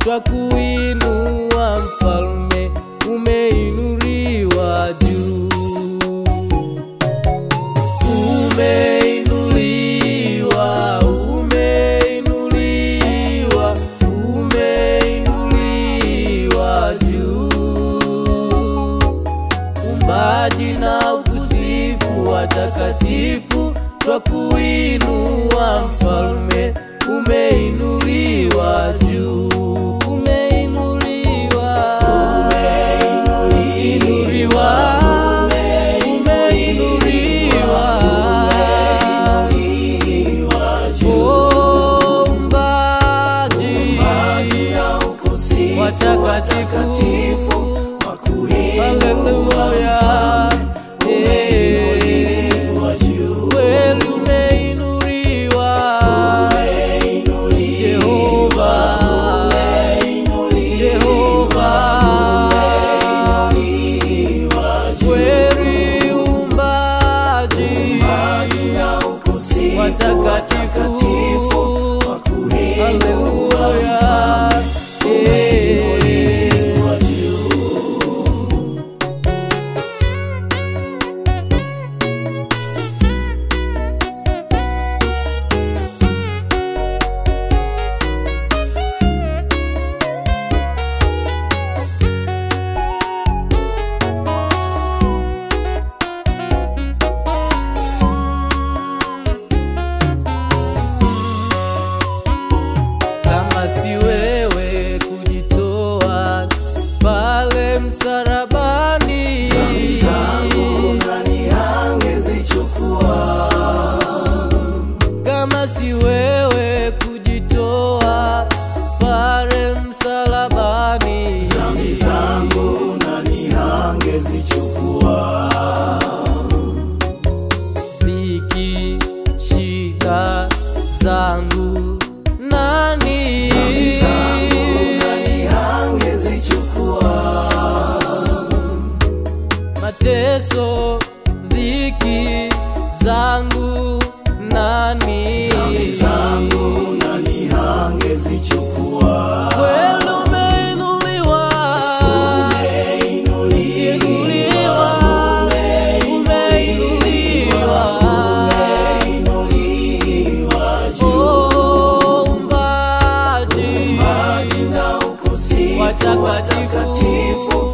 twakuinua mfalme, umeinuliwa juu. Umeinuliwa, umeinuliwa, umeinuliwa juu. Umbaji na ukusifu watakatifu, twakuinua mfalme, umeinuliwa juu. Umeinuliwa, umeinuliwa, umeinuliwa. Oh, umbaji watakatifu, haleluya. Eh, kweli umeinuliwa Jehova, Jehova, kweli umbaji watakatifu, haleluya. Eh, kama si wewe kujitoa pale msalabani, kama si wewe kujitoa pale msalabani, dhiki shida zangu nani mateso dhiki zangu nani kweli umeinuliwa inuliwa umeinuliwa Oh, umbaji watakatifu